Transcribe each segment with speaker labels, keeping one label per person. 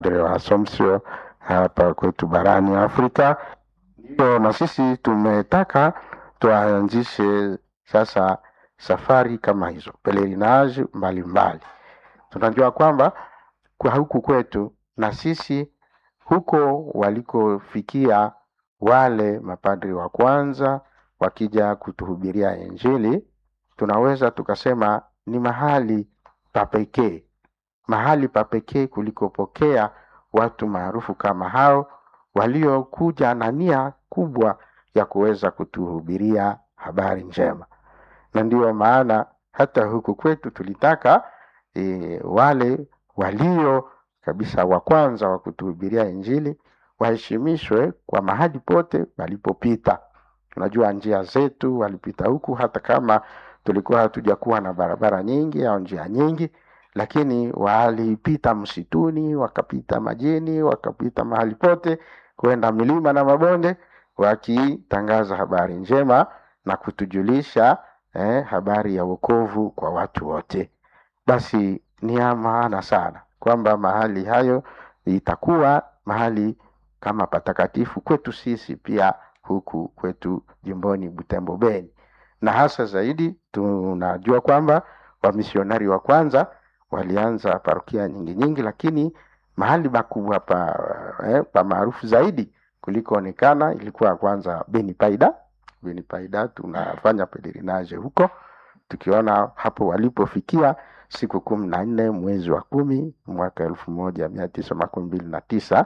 Speaker 1: wa Assumption hapa kwetu barani Afrika. Ndio na sisi tumetaka tuanzishe sasa safari kama hizo pelerinage mbalimbali. Tunajua kwamba kwa huku kwetu na sisi huko walikofikia wale mapadri wa kwanza wakija kutuhubiria Injili, tunaweza tukasema ni mahali pa pekee, mahali pa pekee kulikopokea watu maarufu kama hao waliokuja na nia kubwa ya kuweza kutuhubiria habari njema, na ndiyo maana hata huku kwetu tulitaka e, wale walio kabisa wa kwanza wa kutuhubiria Injili waheshimishwe kwa mahali pote walipopita. Tunajua njia zetu walipita huku, hata kama tulikuwa hatujakuwa na barabara nyingi au njia nyingi, lakini walipita msituni, wakapita majini, wakapita mahali pote, kwenda milima na mabonde, wakitangaza habari njema na kutujulisha eh, habari ya wokovu kwa watu wote. Basi ni ya maana sana kwamba mahali hayo itakuwa mahali kama patakatifu kwetu sisi pia huku kwetu jimboni Butembo Beni, na hasa zaidi tunajua kwamba wamisionari wa kwanza walianza parokia nyingi nyingi, lakini mahali makubwa pa, eh, pa maarufu zaidi kulikoonekana ilikuwa kwanza Beni Paida. Beni Paida tunafanya pelerinage huko tukiona hapo walipofikia siku kumi na nne mwezi wa kumi mwaka elfu moja mia tisa makumi mbili na tisa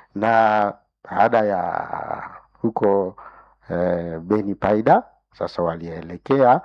Speaker 1: na baada ya huko eh, Beni Paida sasa walielekea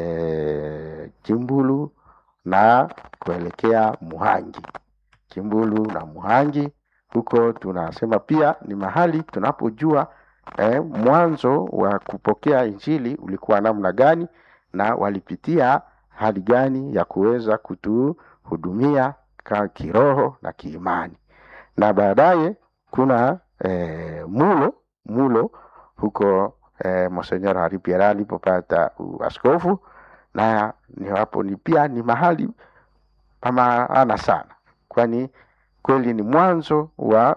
Speaker 1: eh, Kimbulu na kuelekea Muhangi. Kimbulu na Muhangi huko tunasema pia ni mahali tunapojua eh, mwanzo wa kupokea injili ulikuwa namna gani na walipitia hali gani ya kuweza kutuhudumia ka kiroho na kiimani, na baadaye kuna eh, mulo mulo huko eh, Monsenyor Hari Pierre alipopata uaskofu, na ni hapo ni pia ni mahali pa maana sana, kwani kweli ni mwanzo wa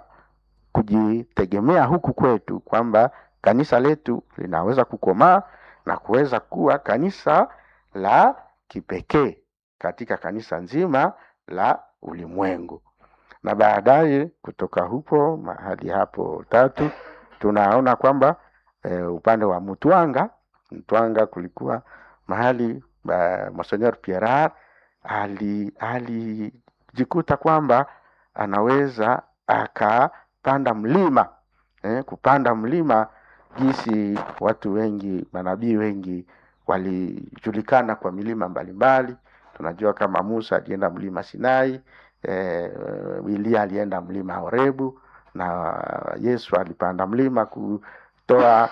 Speaker 1: kujitegemea huku kwetu, kwamba kanisa letu linaweza kukomaa na kuweza kuwa kanisa la kipekee katika kanisa nzima la ulimwengu. Na baadaye kutoka hupo mahali hapo tatu tunaona kwamba e, upande wa Mutwanga Mtwanga kulikuwa mahali uh, Monsenor Pierre ali alijikuta kwamba anaweza akapanda mlima eh, kupanda mlima jinsi watu wengi manabii wengi walijulikana kwa milima mbalimbali. Tunajua kama Musa alienda mlima Sinai, eh, Elia alienda mlima Horebu na Yesu alipanda mlima kutoa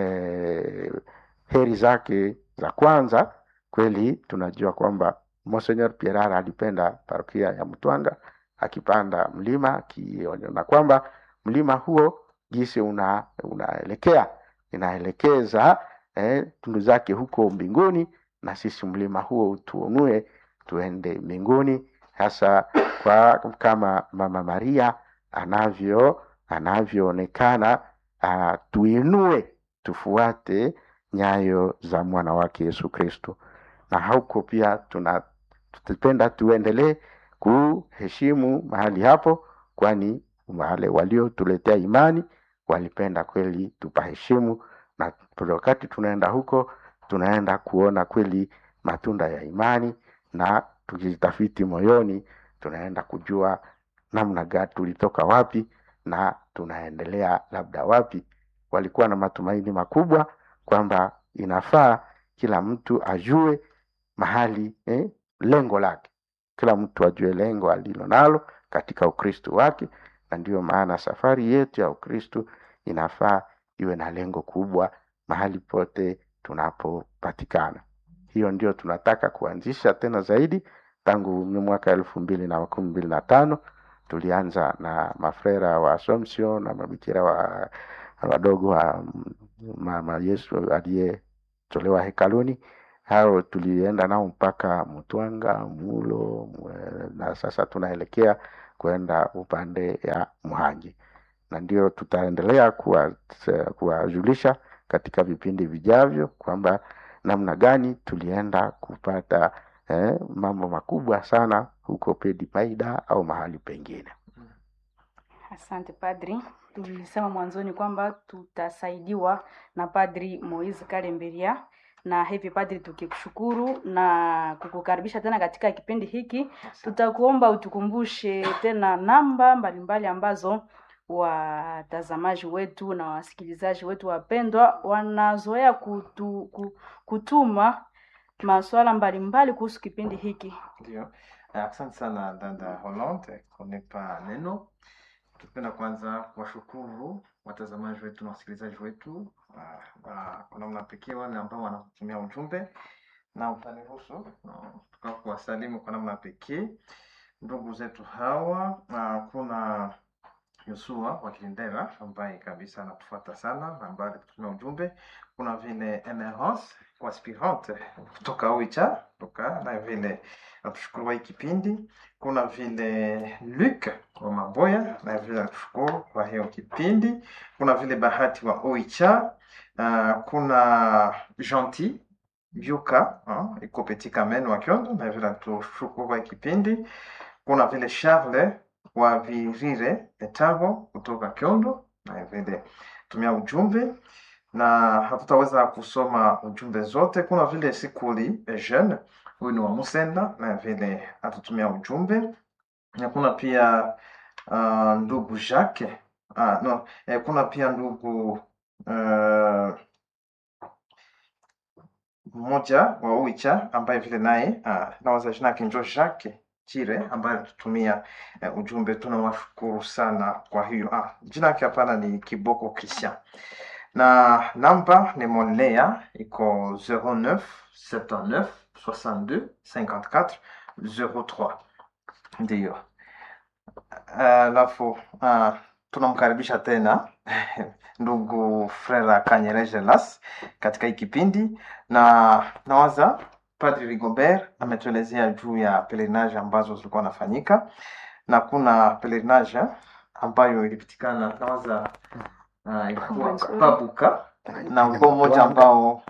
Speaker 1: eh, heri zake za kwanza. Kweli tunajua kwamba Monsenor Pierre alipenda parokia ya Mtwanga akipanda mlima akiona kwamba mlima huo jinsi una unaelekea inaelekeza eh, tundu zake huko mbinguni, na sisi mlima huo utuonue tuende mbinguni, hasa kwa kama Mama Maria anavyo anavyoonekana, uh, tuinue tufuate nyayo za mwana wake Yesu Kristo, na huko pia tunapenda tuendelee kuheshimu mahali hapo, kwani wale waliotuletea imani walipenda kweli tupaheshimu, na wakati tunaenda huko tunaenda kuona kweli matunda ya imani, na tukijitafiti moyoni tunaenda kujua namna gani tulitoka wapi na tunaendelea labda wapi. Walikuwa na matumaini makubwa kwamba inafaa kila mtu ajue mahali eh, lengo lake, kila mtu ajue lengo alilo nalo katika Ukristo wake, na ndiyo maana safari yetu ya Ukristo inafaa iwe na lengo kubwa mahali pote tunapopatikana. Hiyo ndio tunataka kuanzisha tena zaidi. Tangu mwaka elfu mbili na makumi mbili na tano tulianza na mafrera wa Assumption na mabikira wa wadogo wa mama Yesu aliyetolewa hekaluni. Hao tulienda nao mpaka Mtwanga, Mulo na sasa tunaelekea kwenda upande ya Muhangi, na ndio tutaendelea kuwa- kuwajulisha katika vipindi vijavyo kwamba namna gani tulienda kupata eh, mambo makubwa sana huko Pedi Paida au mahali pengine.
Speaker 2: Asante padri. Tulisema mwanzoni kwamba tutasaidiwa na padri Moise Kalemberia, na hivi padri, tukikushukuru na kukukaribisha tena katika kipindi hiki, tutakuomba utukumbushe tena namba mbalimbali ambazo watazamaji wetu na wasikilizaji wetu wapendwa wanazoea kutu, ku- kutuma masuala mbalimbali kuhusu kipindi hiki.
Speaker 3: Ndio, Eh, asante sana dada Hollande kunipa neno. Tupenda kwanza kuwashukuru watazamaji wetu na wasikilizaji wetu ah, ah, kwa namna pekee wale ambao wanatumia ujumbe na utaniruhusu ah, tuka kuwasalimu kwa namna pekee ndugu zetu hawa. ah, Kuna Yosua wa Kilindera ambaye kabisa anatufuata sana na ambaye alikutumia ujumbe. Kuna vile Emerance kwa aspirante kutoka Oicha kutoka na vile natushukuru kwa hii kipindi. Kuna vile Luc wa Maboya na vile natushukuru kwa hiyo kipindi. Kuna vile Bahati wa Oicha. Uh, kuna Gentil Yuka uh, iko Petit Kamen wa Kyondo na vile natushukuru kwa hii kipindi. Kuna vile Charles wa Virire Etabo kutoka Kyondo na vile tumia ujumbe na hatutaweza kusoma ujumbe zote. Kuna vile Sikuli Eugene, huyu ni wa Musenda na vile atutumia ujumbe, na kuna pia uh, ndugu Jacques uh, no, eh, kuna pia ndugu uh, mmoja wa Uicha ambaye vile naye uh, nawaza jina yake njo Jacques Chire ambaye alitutumia uh, ujumbe. Tunawashukuru sana kwa hiyo. Ah, jina yake hapana, ni Kiboko Christian na namba ni Monlea iko 09 79 62 54 03 ndiyo. Alafu uh, tunamkaribisha tena ndugu Frera Kanyereje Las katika hii kipindi, na nawaza Padri Rigobert ametuelezea juu ya pelerinage ambazo zilikuwa nafanyika, na kuna pelerinage ambayo ilipitikana nawaza uh, ilikuwa
Speaker 2: Nzuri.
Speaker 3: Pabuka na ulikuwa mmoja ambao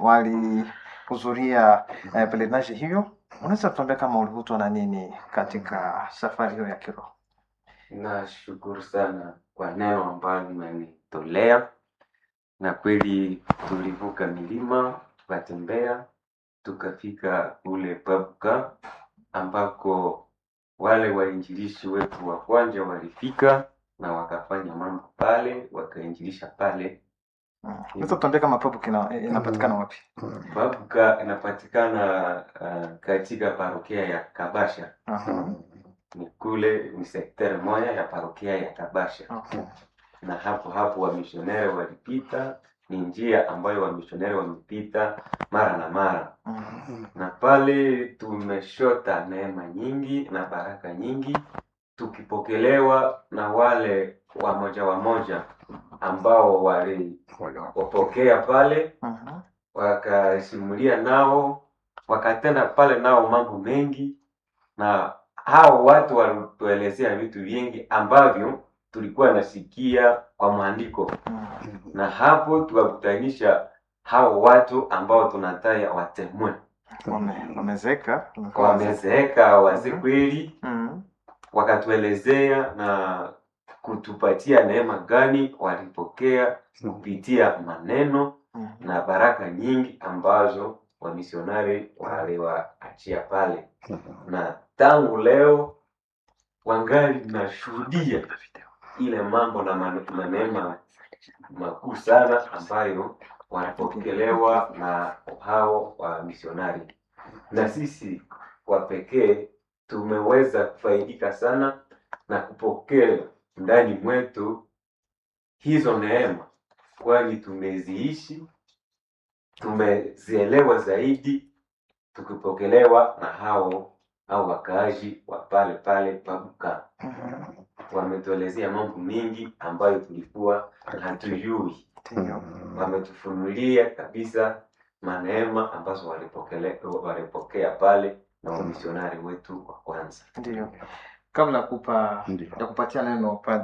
Speaker 3: walihudhuria eh, pelerinage hiyo. Unaweza kutuambia kama ulivutwa na nini katika safari hiyo ya kiroho?
Speaker 4: Nashukuru sana kwa neno ambalo mmenitolea, na kweli tulivuka milima tukatembea tukafika kule Pabuka ambako wale wainjilishi wetu wa kwanza walifika na wakafanya mambo pale, wakainjilisha pale.
Speaker 3: Mm. Unaweza kutuambia kama Pabuka ina, inapatikana wapi?
Speaker 4: Pabuka inapatikana uh, katika parokia ya Kabasha,
Speaker 3: Aha.
Speaker 4: ni kule ni sekter moja ya parokia ya Kabasha.
Speaker 3: Okay.
Speaker 4: na hapo hapo wamishoneri walipita, ni njia ambayo wamishoneri wamepita mara na mara,
Speaker 3: Mhm.
Speaker 4: na pale tumeshota neema nyingi na baraka nyingi, tukipokelewa na wale wamoja wamoja ambao waliopokea pale,
Speaker 3: Mhm.
Speaker 4: wakasimulia nao, wakatenda pale nao mambo mengi, na hao watu walituelezea vitu vingi ambavyo tulikuwa nasikia kwa maandiko,
Speaker 3: Mhm.
Speaker 4: na hapo tukakutanisha hao watu ambao tunataya watemwe,
Speaker 3: Wame- Wamezeka wamekuwa wazee.
Speaker 4: wamezeeka wazee kweli,
Speaker 3: Mhm.
Speaker 4: wakatuelezea na kutupatia neema gani walipokea kupitia maneno
Speaker 3: Mhm.
Speaker 4: na baraka nyingi ambazo wamisionari waliwaachia pale, na tangu leo wangali nashuhudia ile mambo na mane- manema makuu sana ambayo wanapokelewa na hao wa misionari, na sisi kwa pekee tumeweza kufaidika sana na kupokea ndani mwetu hizo neema, kwani tumeziishi, tumezielewa zaidi, tukipokelewa na hao au wakaaji wa pale pale Pabuka
Speaker 3: Mhm.
Speaker 4: wametuelezea mambo mengi ambayo tulikuwa hatujui.
Speaker 3: Ndiyo.
Speaker 4: Wametufunulia kabisa maneema ambazo walipokele- walipokea pale na wamisionari wetu wa kwanza.
Speaker 3: Ndiyo. kabla ya kupa
Speaker 1: Ndio.
Speaker 3: ya kupatia neno padri